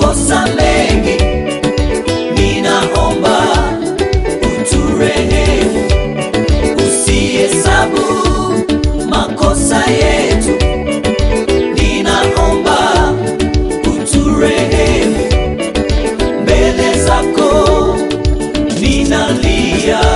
makosa mengi, ninaomba uturehemu, usihesabu makosa yetu, ninaomba uturehemu, mbele zako ninalia.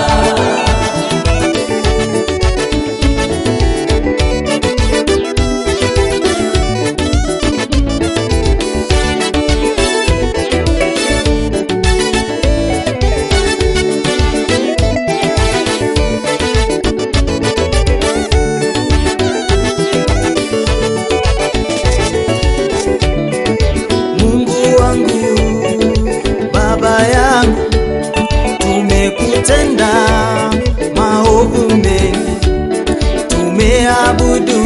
Mungu wangu, Baba yangu, tumekutenda maovu mengi, tumeabudu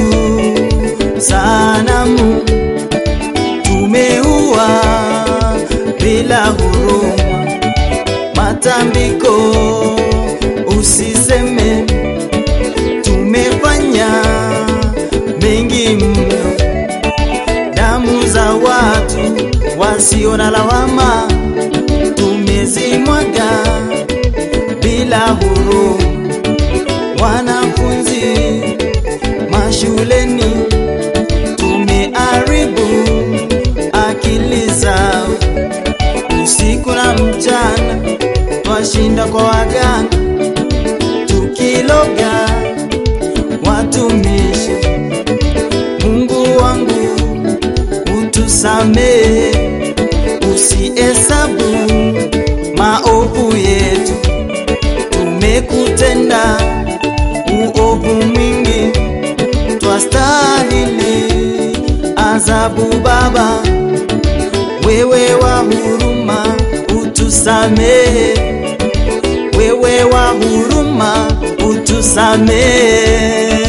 sanamu, tumeua bila huruma, matambiko usiseme, tumefanya mengi mno damu za watu wasio na lawama tumezimwaga bila huruma. Wanafunzi mashuleni tumeharibu akili zao, usiku na mchana twashinda kwa waganga tukiloga watumishi. Mungu wangu utusamehe, usihesabu maovu yetu. Tumekutenda uovu mwingi, twastahili adhabu. Baba, wewe wa huruma, utusamehe. Wewe wa huruma, utusamehe.